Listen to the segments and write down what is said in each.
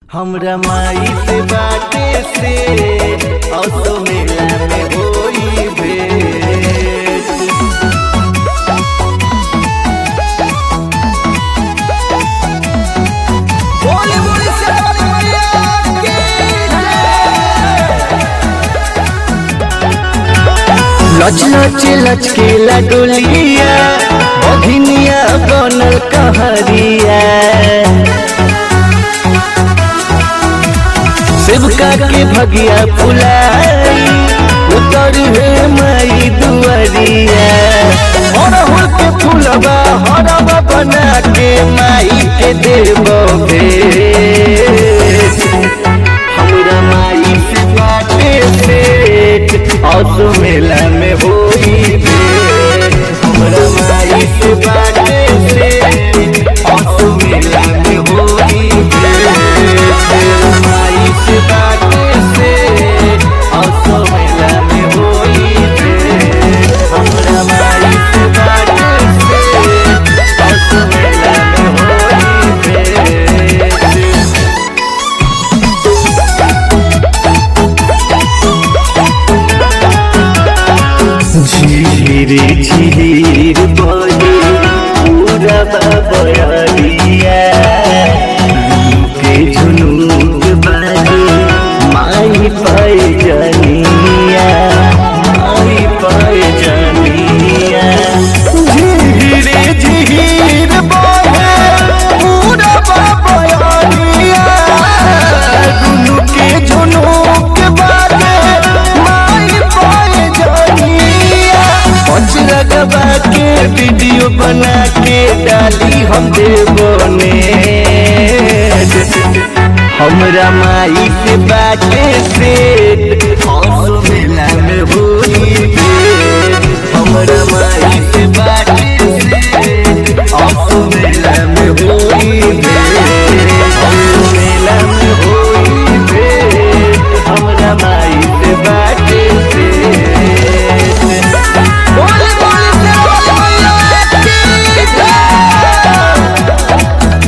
हमरा माई से बाटे से असो मेला में होई भेंट बोले बोले शेरावाली मैया की लच लच लचकेला डोलिया बघिनिया बनल कहरिया शिवका के भगिया फुलाई उतर हे माई दुआरिया अरहुल के फूलबा हरबा बना के माई के देव भेंट हमरा माई से बाटे सेठ असो मेला में होई भेंट हमरा माई से बाटे सेठ असो मेला में होई भेंट माई से बाटे सेठ असो मेला में होई भेंट हमरा माई से बाटे सेठ असो मेला में होई भेंट झीर झीर बोले पूरा बबरिया के झुनूक बाजे माई पाए जनिया माई पाए जनिया झीर झीर बोले पूरा बबरिया दुनू के झुनूक बाजे माई पाए जनिया पंच लगवा के वीडियो बना के डाली हम देवने हमरा माई से बाटे सेठ हंसो मेला में होई भेंट हमरा माई से बाटे सेठ हंसो मेला में होई भेंट हंसो मेला में होई भेंट हमरा माई से बाटे सेठ बोले बोले शेरावाली मैया की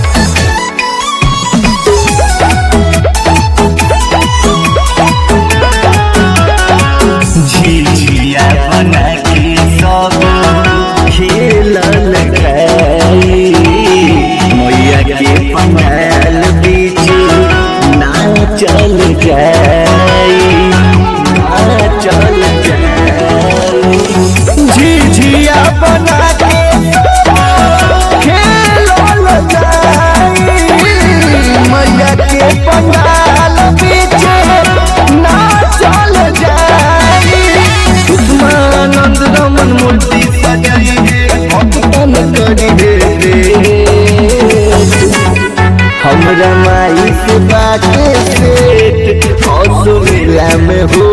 झिझिया बना के सब खेलल गई मैया के पंडाल बीच नाचल गई नाचल गई झिझिया बना के खेलल गई मैया के पंडाल बीच नाचल जाई उस्मानंद रमन मूर्ति सजाई है भक्तन करी दे दे हमरा माई से बाटे सेठ हौसो मेला में हो